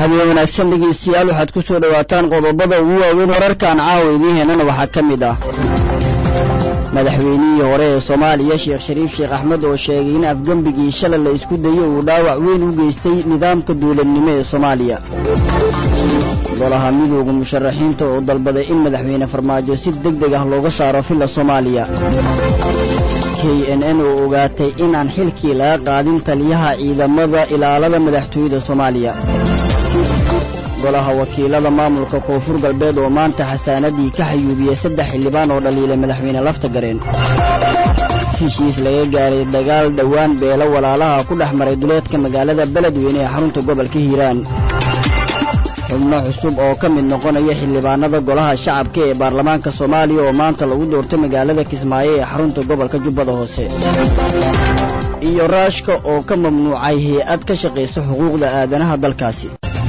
habeen wanaagsan dhegeystayaal waxaad ku soo dhowaataan qodobada ugu waaweyn wararkan caawa idiin heenana waxaa ka mid ah madaxweynihii hore ee soomaaliya sheekh shariif sheekh axmed oo sheegay in afgembigii shalay la isku dayo uu dhaawac weyn u geystay nidaamka dawladnimo ee soomaaliya golaha midooda musharaxiinta oo dalbaday in madaxweyne farmaajo si deg deg ah looga saaro filla soomaaliya k n n oo ogaatay inaan xilkii laga qaadin taliyaha ciidamada ilaalada madaxtooyada soomaaliya golaha wakiilada maamulka koonfur galbeed oo maanta xasaanadii ka xayuubiyey saddex xildhibaan oo dhaliilay madaxweyne lafta gareen heshiis laga gaaray dagaal dhowaan beelo walaalaha ku dhex maray duleedka magaalada beledweyne ee xarunta gobolka hiiraan xubno cusub oo ka mid noqonaya xildhibaanada golaha shacabka ee baarlamaanka soomaaliya oo maanta lagu doortay magaalada kismaayo ee xarunta gobolka jubbada hoose iyo raashka oo ka mamnuucay hay-ad ka shaqaysa xuquuqda aadanaha dalkaasi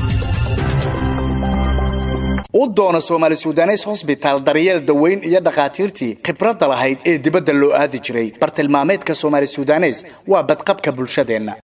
u doono soomaali sudanes hosbitaal daryeel daweyn iyo dhakhaatiirtii khibradda lahayd ee dibadda loo aadi jiray bartilmaameedka soomaali sudanes waa badqabka bulshadeenna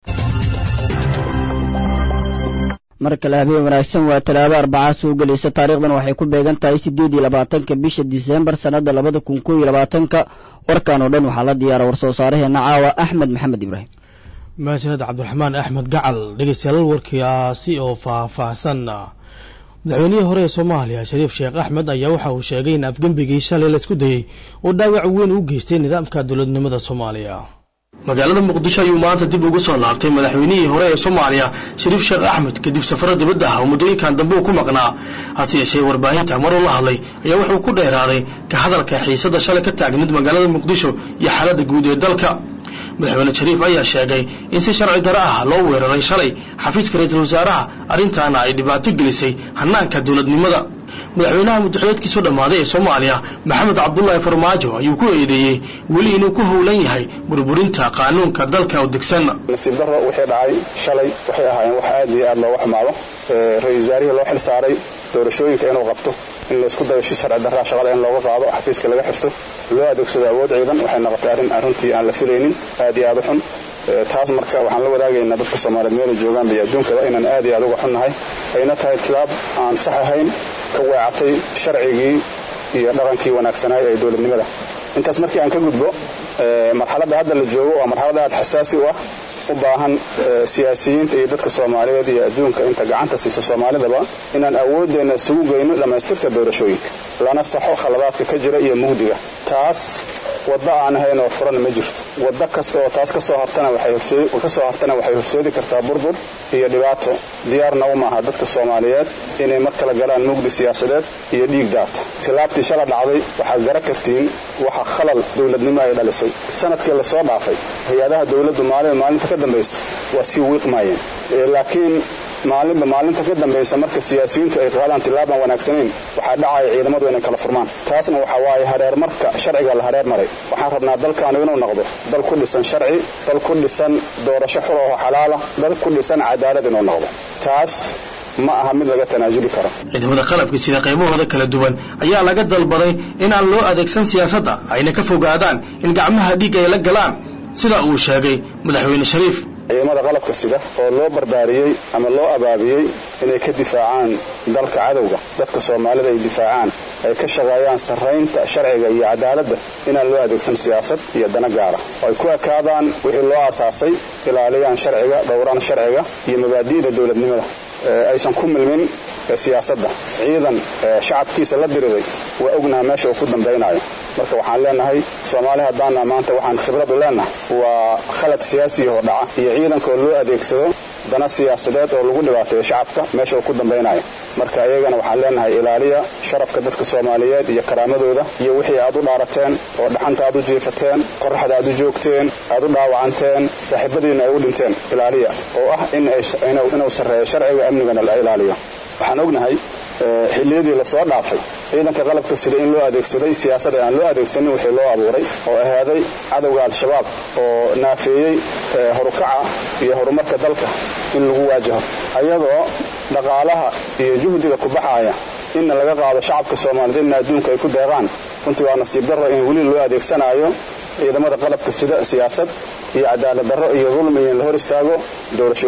mar kale habeen wanaagsan waa talaado arbacaa soo gelaysa taariikhdan waxay ku beegan tahay siddeed iyo labaatanka bisha diseembar sannadda labada kun koo iyo labaatanka warkan oo dhan waxaa la diyaara war soo saaraheenna caawa axmed maxamed ibraahim mahadsaned cabdiraxmaan axmed gacal dhegeystayaal warkiaasi oo faah-faahsan madaxweynihii hore ee soomaaliya shariif sheekh axmed ayaa waxa uu sheegay in afgembigii shalay la isku dayey uu dhaawac weyn u geystay nidaamka dowladnimada soomaaliya magaalada muqdisho ayuu maanta dib ugu soo laabtay madaxweynihii hore ee soomaaliya shariif sheekh axmed kadib safaro dibadda ah oo muddooyinkan dambe uu ku maqnaa hase yeeshee warbaahinta maruu la hadlay ayaa wuxuu ku dheeraaday ka hadalka xiisadda shalay ka taagmid magaalada muqdisho iyo xaaladda guud ee dalka madaxweyne shariif ayaa sheegay in si sharci daro ah loo weeraray shalay xafiiska ra-iisul wasaaraha arrintaana ay dhibaato gelisay hanaanka dowladnimada madaxweynaha muddaxileedkiisu dhammaaday ee soomaaliya maxamed cabdulaahi farmaajo ayuu ku eedeeyey weli inuu ku howlan yahay burburinta qaanuunka dalka u degsan nasiib darro wixii dhacay shalay waxay ahaayeen wax aad iyo aad looga xumaado ra-isul wasaarihii loo xil saaray doorashooyinka inuu qabto in laysku dayo si sharci darraa shaqada in looga qaado xafiiska laga xirto loo adeegsado awood ciidan waxay noqotay arrin arrintii aan la filaynin aad iyo aad u xun taas marka waxaan la wadaagaynaa dadka soomaaliyeed meelay joogaanba iyo adduunkaba inaan aad iyo aad uga xunnahay ayna tahay tilaab aan sax ahayn ka weecatay sharcigii iyo dhaqankii wanaagsanaay ee dowladnimada intaas markii aan ka gudbo marxaladda hadda la joogo waa marxalad aad xasaasi u ah u baahan siyaasiyiinta iyo dadka soomaaliyeed iyo adduunka inta gacanta siisa soomaalidaba inaan awoodeenna isugu geyno dhammaystirka doorashooyinka lana saxo khaladaadka ka jira iyo mugdiga taas waddo aan ahayn oo furan ma jirto waddo kasta oo taas kasoo hartana kasoo hartana waxay horseedi kartaa burbur iyo dhibaato diyaarna u maaha dadka soomaaliyeed inay mar kale galaan mugdi siyaasadeed iyo dhiig daata tilaabtii shala dhacday waxaad gara kartiin waxa khalal dowladnimo ay dhalisay sanadkii lasoo dhaafay hay-adaha dowladdu maalin maalinta ka dambaysa waa sii wiiqmaayeen laakiin maalinba maalinta ka dambaysa marka siyaasiyiintu ay qaadaan tilaabaan wanaagsanayn waxaa dhacaya ciidamadu inay kala furmaan taasna waxa waaye hareer marka sharciga la hareer maray waxaan rabnaa dalkaanu inuu noqdo dal ku dhisan sharci dal ku dhisan doorasho xur oo xalaala dal ku dhisan cadaalad inuu noqdo taas ma aha mid laga tanaasuli karo ciidamada qalabka sida qaybahooda kala duwan ayaa laga dalbaday in aan loo adeegsan siyaasadda ayna ka fogaadaan in gacmaha dhiig ay la galaan sida uu sheegay madaxweyne shariif ciidamada qalabka sida oo loo barbaariyey ama loo abaabiyey inay ka difaacaan dalka cadowga dadka soomaalida ay difaacaan ay ka shaqeeyaan sarraynta sharciga iyo cadaaladda inaan loo adeegsan siyaasad iyo dana gaara oo ay ku ekaadaan wixii loo aasaasay ilaaliyaan sharciga dhowraan sharciga iyo mabaadi'da dowladnimada aysan ku milmin siyaasadda ciidan shacabkiisa la diriday waa ognaha meesha uu ku dambaynayo marka waxaan leenahay soomaali haddaana maanta waxaan khibradu leenahay waa khalad siyaasiyahoo dhaca iyo ciidankaoo loo adeegsado dana siyaasadeed oo lagu dhibaateeyo shacabka meesha uu ku dambaynayo marka iyagana waxaan leenahay ilaaliya sharafka dadka soomaaliyeed iyo karaamadooda iyo wixii aad u dhaarateen oo dhaxanta aad u jiifateen qoraxda aad u joogteen aad u dhaawacanteen saaxiibadiina ay u dhinteen ilaaliya oo ah inuu sarreeyo sharciga amnigana la ilaaliyo waxaan ognahay xilliyadii lasoo dhaafay ciidanka qalabka sida in loo adeegsaday siyaasada aan loo adeegsanin wixii loo abuuray oo ahaaday cadowga al-shabaab oo naafeeyey horukaca iyo horumarka dalka in lagu waajaho ayadoo dhaqaalaha iyo juhdiga ku baxaaya inna laga qaado shacabka soomaaliyeed inna adduunka ay ku deeqaan runtii waa nasiib darro in weli loo adeegsanaayo ciidamada qalabka sida siyaasad iyo cadaalad darro iyo dulmi in la hor istaago doorashooyinka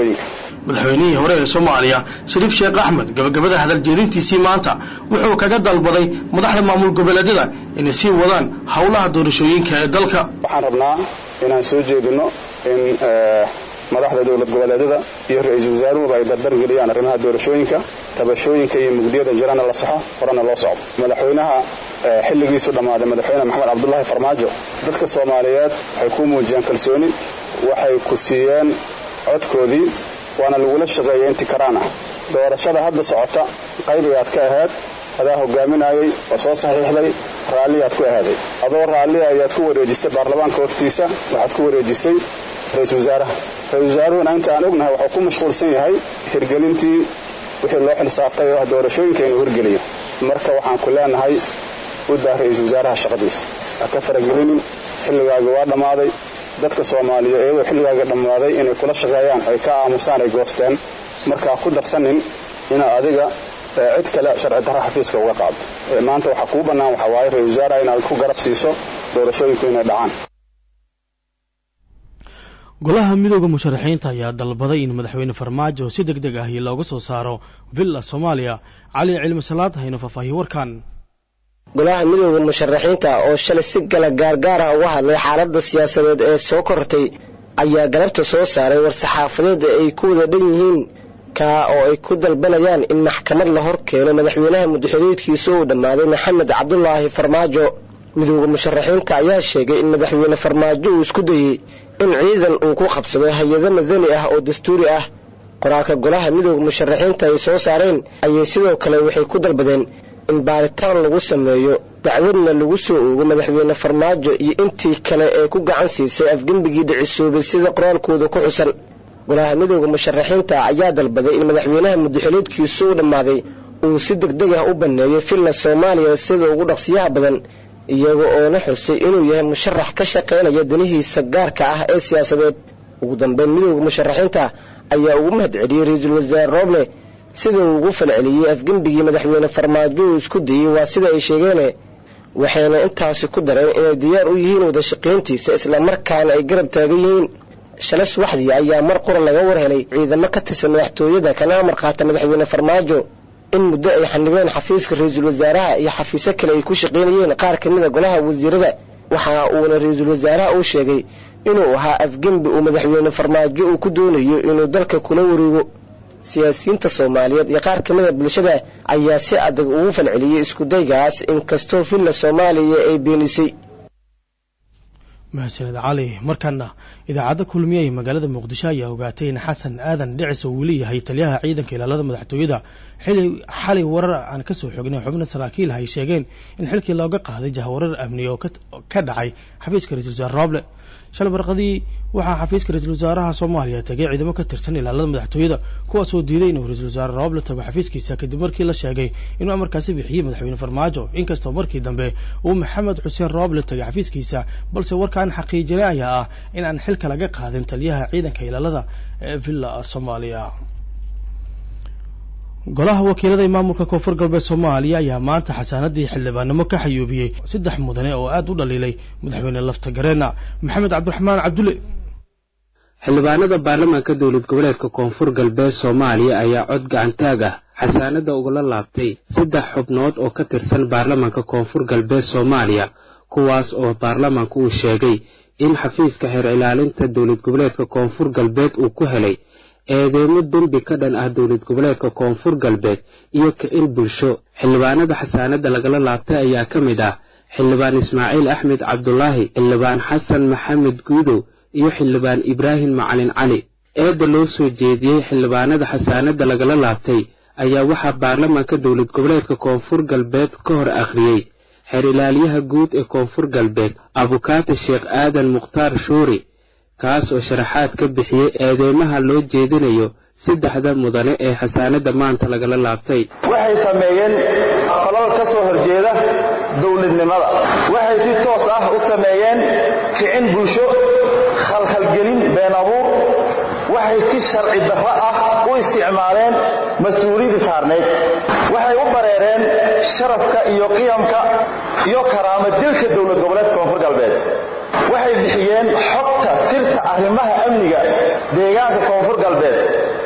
madaxweynihii hore ee soomaaliya shariif sheekh axmed gabagabada hadaljeedintiisii maanta wuxuu kaga dalbaday madaxda maamul goboleedyada inay sii wadaan howlaha doorashooyinka ee dalka waxaan rabnaa inaan soo jeedino in madaxda dowlad goboleedyada iyo ra-iisul wasaaruhuba ay dardargeliyaan arrimaha doorashooyinka tabashooyinka iyo mugdiyada jirana la saxo horena loo socdo madaxweynaha xilligiisu dhammaaday madaxweyne maxamed cabdulaahi farmaajo dadka soomaaliyeed waxay ku muujiyeen kalsooni waxay ku siiyeen codkoodii waana lagula shaqeeyay intii karaan ah doorashada hadda socota qayb ayaad ka ahayd adaa hogaaminayay oo soo saxiixday raalliyaad ku ahaaday adoo raalli ayaad ku wareejisay baarlamaanka hortiisa waxaad ku wareejisay ra-iisul wasaaraha ra-isul wasaaruhuna inta aan ognahay waxuu ku mashquulsan yahay hirgelintii wixii loo xilsaartay oo ah doorashooyinka inuu hirgeliyo marka waxaan ku leenahay u daa ra-iisul wasaaraha shaqadiisa ha ka faragelinin xilligaaga waa dhammaaday dadka soomaaliya iyadoo xilligaaga dhammaaday inay kula shaqeeyaan ay ka aamusaan ay goosteen markaa ku darsanin inaa adiga cid kale sharci darra xafiiska uga qaado maanta waxaa kuu bannaan waxaa waaye ra-isul wasaaraha inaad ku garab siiso doorashooyinku inay dhacaan golaha midooda musharaxiinta ayaa dalbaday in madaxweyne farmaajo si deg deg ahi looga soo saaro villa soomaaliya cali cilmi salaad hayno faahfaahiye warkan golaha midooda musharaxiinta oo shalay si gala gaargaar ah uga hadlay xaaladda siyaasadeed ee soo kortay ayaa galabta soo saaray war-saxaafadeed ay ku wada dhan yihiin kaa oo ay ku dalbanayaan in maxkamad la hor keeno madaxweynaha mudaxuleedkiisa uu dhammaaday maxamed cabdulaahi farmaajo midooda musharaxiinta ayaa sheegay in madaxweyne farmaajo uu isku dayey in ciidan uu ku qabsado hay-ado madani ah oo dastuuri ah qoraalka golaha midooda musharaxiinta ay soo saareen ayay sidoo kale waxay ku dalbadeen in baaritaan lagu sameeyo dacwadna lagu soo oogo madaxweyne farmaajo iyo intii kale ee ku gacan siisay afgembigii dhicisoobay sida qoraalkooda ku xusan golaha midooda musharaxiinta ayaa dalbaday in madaxweynaha mudaxuleedkiisu u dhammaaday uu si deg deg ah u banneeyo villa soomaaliya sida ugu dhaqsiyaha badan iyaga oo la xusay inuu yahay musharax ka shaqaynaya danihiisa gaarka ah ee siyaasadeed ugu dambeyn midooda musharaxiinta ayaa ugu mahad celiyey ra-iisul wasaare rooble sida uu ugu falceliyey afgembigii madaxweyne farmaajo uu isku dayey waa sida ay sheegeene waxayna intaasi ku dareen inay diyaar u yihiin wada shaqayntiisa islamarkaana ay garab taagan yihiin shalay subaxdii ayaa mar qura laga war helay ciidamo ka tirsan madaxtooyada kana amar qaata madaxweyne farmaajo in muddo ay xanibeen xafiiska ra-iisul wasaaraha iyo xafiisyo kale ay ku shaqaynayeen qaar ka mid a golaha wasiirada waxa uuna ra-iisul wasaaraha uu sheegay inuu ahaa afgembi uu madaxweyne farmaajo uu ku doonayo inuu dalka kula wareego siyaasiyiinta soomaaliyeed iyo qaar ka mid a bulshada ayaa si adag ugu falceliyey iskudaygaas inkastoo villa soomaaliya ay beenisay mahadsaned cali markaana idaacadda kulmiye ee magaalada muqdisho ayaa ogaatay in xasan aadan dhicis uu leeyahay taliyaha ciidanka ilaalada madaxtooyada xili xalay warar aan ka soo xognay xubno saraakiil ay sheegeen in xilkii looga qaaday jahwarar amni oo ka dhacay xafiiska ra-isul wasaare rooble shalay barqadii waxaa xafiiska ra-iisul wasaaraha soomaaliya tagay ciidamo ka tirsan ilaalada madaxtooyada kuwaasoo diiday inuu ra-isul wasaare rooble tago xafiiskiisa kadib markii la sheegay inuu amarkaasi bixiyey madaxweyne farmaajo inkastoo markii dambe uu maxamed xuseen rooble tagay xafiiskiisa balse warkaan xaqiijinay ayaa ah in aan xilka laga qaadin taliyaha ciidanka ilaalada ee villa soomaaliya golaha wakiilada maamulka koonfur galbeed soomaaliya ayaa maanta xasaanadii xildhibaanimo ka xayuubiyey saddex mudane oo aad u dhaliilay madaxweyne lafta gareena maxamed cabdiraxmaan cabdulle xildhibaanada baarlamaanka dowlad goboleedka koonfur galbeed soomaaliya ayaa cod gacantaag ah xasaanada ugala laabtay saddex xubnood oo ka tirsan baarlamaanka koonfur galbeed soomaaliya kuwaas oo baarlamaanka uu sheegay in xafiiska xeer ilaalinta dowlad goboleedka koonfur galbeed uu ku helay eedeemo dembi ka dhan ah dowlad goboleedka koonfur galbeed iyo kicin bulsho xildhibaanada xasaanada lagala laabtay ayaa ka mid ah xildhibaan ismaaciil axmed cabdulaahi xildhibaan xasan maxamed guudow iyo xildhibaan ibraahim macalin cali eedda loo soo jeediyey xildhibaanada xasaanada lagala laabtay ayaa waxaa baarlamaanka dowlad goboleedka koonfur galbeed ka hor akhriyey xeer ilaaliyaha guud ee koonfur galbeed abukaati sheekh aadan mukhtaar shuuri kaas oo sharaxaad ka bixiyey eedeymaha loo jeedinayo saddexda mudane ee xasaanada maanta lagala laabtay waxay sameeyeen falal ka soo horjeeda dowladnimada waxay si toos ah u sameeyeen kicin bulsho khalkhalgelin been abuur waxay si sharci darro ah u isticmaaleen mas-uuliyadii saarnayd waxay u bareereen sharafka iyo qiyamka iyo karaama dilka dowlad goboleedka koonfur galbeed waxay bixiyeen xogta sirta arrimaha amniga deegaanka koonfur galbeed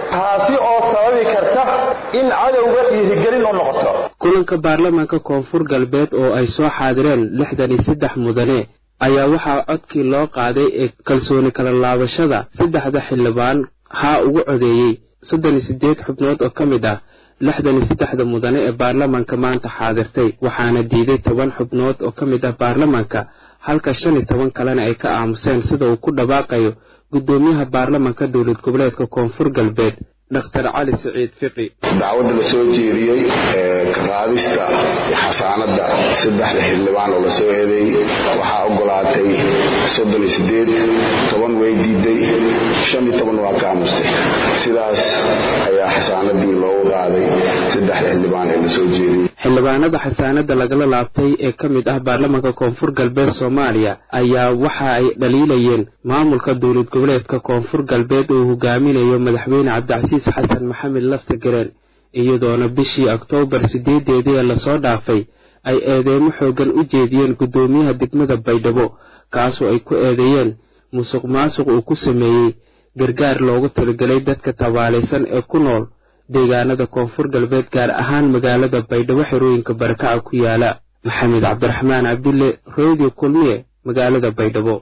taasi oo sababi karta in cadowga dhiirigelin u noqoto kulanka baarlamaanka koonfur galbeed oo ay soo xaadireen lixdan iyo saddex mudane ayaa waxaa codkii loo qaaday ee kalsooni kala laabashada saddexda xildhibaan haa ugu codeeyey soddon iyo siddeed xubnood oo ka mid ah lixdan iyo saddexda mudane ee baarlamaanka maanta xaadirtay waxaana diiday toban xubnood oo ka mid ah baarlamaanka halka shan iyo toban kalena ay ka aamuseen sida uu ku dhawaaqayo guddoomiyaha baarlamaanka dowlad goboleedka koonfur galbeed dr cali siciid fiqi dacwadda la soo jeediyey ee ka qaadista xasaanadda saddexda xildhibaan oo lasoo eedeeyey waxaa ogolaatay soddon iyo sideed toban way diiday shan iyo toban waa ka aamustay sidaas ayaa xasaanadii loogu qaaday saddexda xildhibaan ee lasoo jeediyey xildhibaanada xasaanada lagala laabtay ee ka mid ah baarlamaanka koonfur galbeed soomaaliya ayaa waxa ay dhaliilayeen maamulka dowlad goboleedka koonfur galbeed uu hogaaminayo madaxweyne cabdicasiis xasan maxamed laftagareen iyadoona bishii oktoobar sideedeedii ee lasoo dhaafay ay eedeymo xooggan u jeediyeen guddoomiyaha degmada baydhabo kaasoo ay ku eedeeyeen musuq maasuq uu ku sameeyey gargaar loogu talagelay dadka tabaalaysan ee ku nool deegaanada koonfur galbeed gaar ahaan magaalada baydhabo xerooyinka barakaca ku yaala maxamed cabdiraxmaan cabdulle redio kulmiye magaalada baydhabo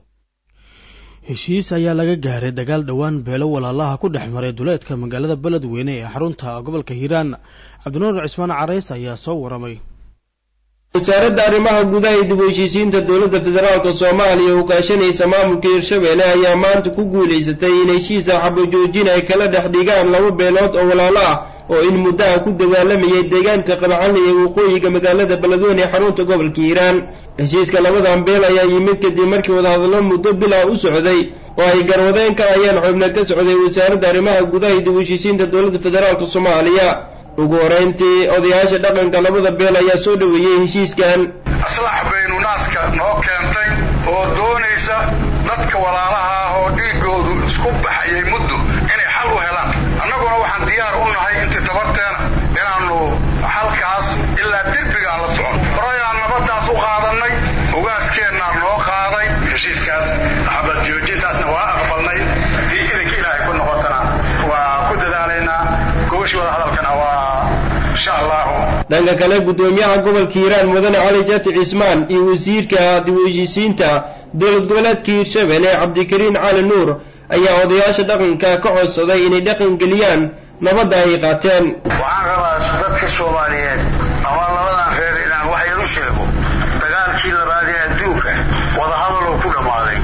heshiis ayaa laga gaaray dagaal dhowaan beelo walaalaha ku dhex maray duleedka magaalada beledweyne ee xarunta gobolka hiiraan cabdinuur cismaan carays ayaa soo waramay wasaaradda arrimaha gudaha iyo dib u heshiisiinta dowladda federaalk soomaaliya oo kaashanaysa maamulka hirshabelle ayaa maanta ku guulaysatay in heshiisa xabajoojin ay kala dhex dhigaan laba beelood oo walaalo ah oo in muddaha ku dagaalamayay deegaanka qabcali ee waqooyiga magaalada beledweyne ee xarunta gobolka hiiraan heshiiska labadan beel ayaa yimid kadib markii wadahadallo muddo bilaa u socday oo ay garwadeen ka ayaan xubno ka socday wasaaradda arrimaha gudaha iyo dib u heshiisiinta dowladda federaalk soomaaliya ugu horeyntii odayaasha dhaqanka labada beel ayaa soo dhoweeyey heshiiskan aslax baynu naaska noo keentay oo doonaysa dadka walaalaha ah oo dhiiggoodu isku baxayay muddo inay xal u helaan annaguna waxaan diyaar u nahay intii tabarteena inaannu xalkaas ilaa derbigaan la socon horayaan nabaddaas u qaadannay ugaaskeennaa noo qaaday heshiiskaas xabad joojintaasna waa aqbalnay haddii idinka ilaahay ku noqotana waa ku dadaalaynaa gobashii wada hadalkana waa insha allahu dhanka kale guddoomiyaha gobolka hiiraan mudane cali jati cismaan iyo wasiirka dib u heshiisiinta dowlad goboleedka hiirshabelle cabdikariin cali nuur ayaa odayaasha dhaqanka ka codsaday inay dhaqan geliyaan nabadda ay qaateen waxaan rabaa dadka soomaaliyeed ama labadan reer inaan wax yar u sheego dagaalkii labaad ee adduunka wadahadaloo ku dhammaaday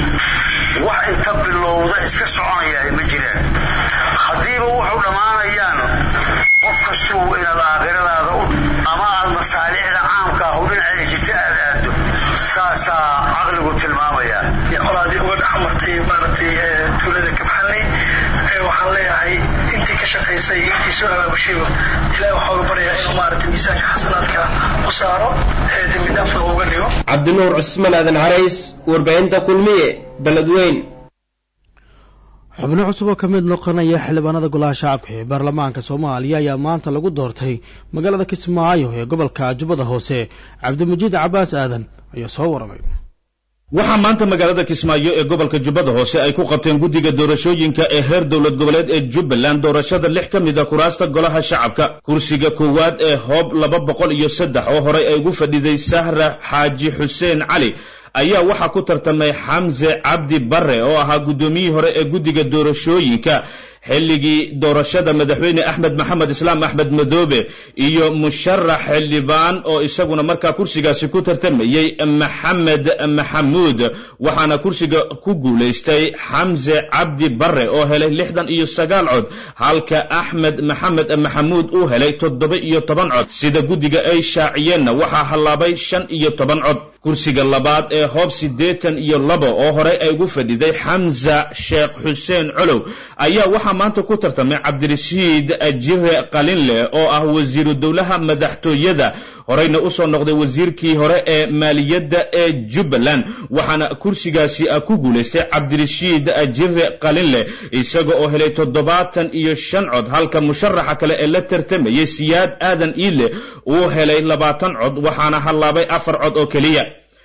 wax inta bilowda iska soconaya ma jiraan haddiiba wuxuu dhammaanayaan qof kastuu inaad aakhiradaada u ama aad masaalixda caamka ah u dhinaceeda jirta aad aado saasaa caqligu tilmaamaya qolaadii uga dhex martay maaragtay tuulada kabxanley waxaan leeyahay intii ka shaqaysay iyo intii soo abaabushiba ilahi waxaa uga baryaa inuu maaragtay miisaanka xasanaadka u saaro ee dembi dhaafna uga dhigo cabdinuur cusmaan aadan carays warbaahinta kulmiye beledweyn xubno cusub oo ka mid noqonaya xildhibaanada golaha shacabka ee baarlamaanka soomaaliya ayaa maanta lagu doortay magaalada kismaayo ee gobolka jubbada hoose cabdimajiid cabaas aadan ayaa soo waramay waxaa maanta magaalada kismaayo ee gobolka jubbada hoose ay ku qabteen guddiga doorashooyinka ee heer dowlad goboleed ee jubbaland doorashada lix ka mid a kuraasta golaha shacabka kursiga koowaad ee hoob laba boqol iyo saddex oo horey ay ugu fadhiday sahra xaaji xuseen cali ayaa waxaa ku tartamay xamse cabdi barre oo ahaa guddoomiyihii hore ee guddiga doorashooyinka xilligii doorashada madaxweyne axmed maxamed islaam axmed madoobe iyo musharax xildhibaan oo isaguna markaa kursigaasi ku tartamayey maxamed maxamuud waxaana kursiga ku guulaystay xamse cabdi barre oo helay lixdan iyo sagaal cod halka axmed maxamed maxamuud uu helay toddoba iyo toban cod sida guddiga ay shaaciyeenna waxaa hallaabay shan iyo toban cod kursiga labaad ee hoob siddeetan iyo labo oo horey ay ugu fadhiday xamsa sheekh xuseen colow ayaa waxaa maanta ku tartamay cabdirashiid jire qalinleh oo ah wasiiru dowlaha madaxtooyada horeyna usoo noqday wasiirkii hore ee maaliyadda ee jubbaland waxaana kursigaasi ku guulaystay cabdirashiid jire qalinleh isaga oo helay toddobaatan iyo shan cod halka musharaxa kale ee la tartamayay siyaad aadan iile uu helay labaatan cod waxaana hallaabay afar cod oo keliya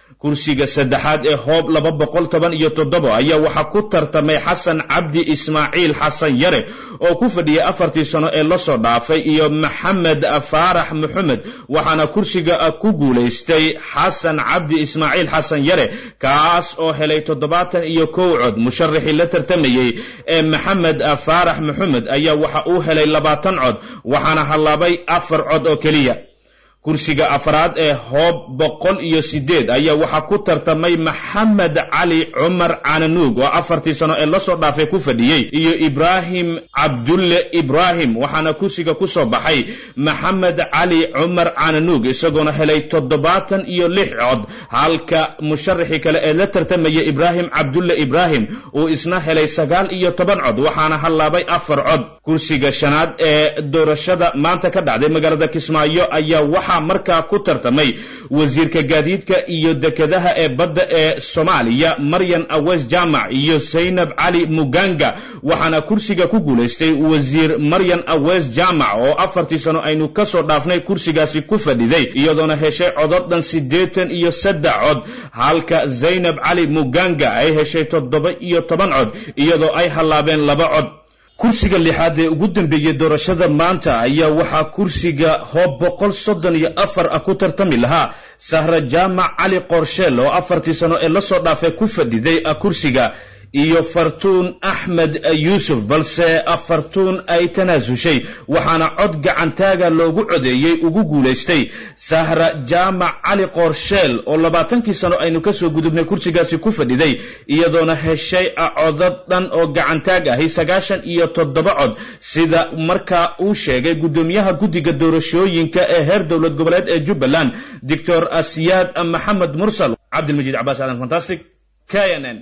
kursiga saddexaad ee hoob laba boqol toban iyo toddoba ayaa waxaa ku tartamay xasan cabdi ismaaciil xasan yare oo ku fadhiyay afartii sano ee lasoo dhaafay iyo maxamed faarax maxamed waxaana kursiga ku guulaystay xasan cabdi ismaaciil xasan yare kaas oo helay toddobaatan iyo kow cod musharaxii la tartamayey ee maxamed faarax maxamed ayaa waxa uu helay labaatan cod waxaana hallaabay afar cod oo keliya kursiga afraad ee hoob boqol iyo sideed ayaa waxaa ku tartamay maxamed cali cumar cananuug oo afartii sano ee lasoo dhaafay ku fadhiyey iyo ibraahim cabdulle ibraahim waxaana kursiga ku soo baxay maxamed cali cumar cananuug isagoona helay toddobaatan iyo lix cod halka musharaxii kale ee la tartamaya ibraahim cabdulle ibraahim uu isna helay sagaal iyo toban cod waxaana hallaabay afar cod kursiga shanaad ee doorashada maanta ka dhacday magaalada kismaayo ayaa waxaa markaa ku tartamay wasiirka gaadiidka iyo dekedaha ee badda ee soomaaliya maryan aweys jaamac iyo saynab cali muganga waxaana kursiga ku guulaystay wasiir maryan aweys jaamac oo afartii sano aynu kasoo dhaafnay kursigaasi ku fadhiday iyadoona heshay codod dhan siddeetan iyo saddex cod halka zaynab cali muganga ay heshay toddoba iyo toban cod iyadoo ay hallaabeen laba cod kursiga lixaad ee ugu dambeeyey doorashada maanta ayaa waxaa kursiga hoob boqol soddon iyo afar ah ku tartami lahaa sahra jaamac cali qorsheel oo afartii sano ee lasoo dhaafay ku fadhiday kursiga iyo fartuun axmed yuusuf balse fartuun ay tanaasushay waxaana cod gacantaaga loogu codeeyey ugu guulaystay sahra jaamac cali qorsheel oo labaatankii sano aynu kasoo gudubnay kursigaasi ku fadhiday iyadoona heshay codad dhan oo gacantaag ahi sagaashan iyo toddoba cod sida markaa uu sheegay guddoomiyaha guddiga doorashooyinka ee heer dowlad goboleed ee jubbaland doctor asiyaad maxamed mursal cabdilmajiid cabaas aadan fantastic k n n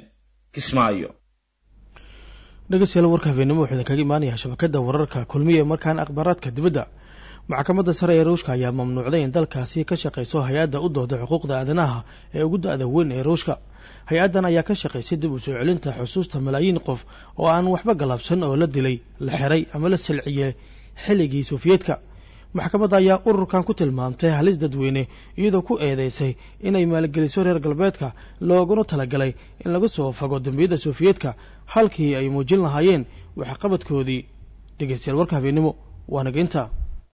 dhegeystayaal warka habeenimo wuxuu idinkaga imaanayaa shabakadda wararka kulmiya ee markaan akhbaaraadka dibadda maxkamadda sare ee ruushka ayaa mamnuucday in dalkaasi ka shaqayso hay-adda u dooda xuquuqda aadanaha ee ugu da-da weyn ee ruushka hay-addan ayaa ka shaqaysay dib u soo celinta xusuusta malaayiin qof oo aan waxba galabsan oo la dilay la xiray ama la silciyey xilligii sofiyeetka maxkamadda ayaa ururkan ku tilmaamtay halis dadweyne iyadoo ku eedeysay inay maalgeliso reer galbeedka looguna talagalay in laga soo fago dambiyadda sofiyeetka halkii ay muujin lahaayeen waxqabadkoodii dhegeystayaal warka habeenimo waa naga intaa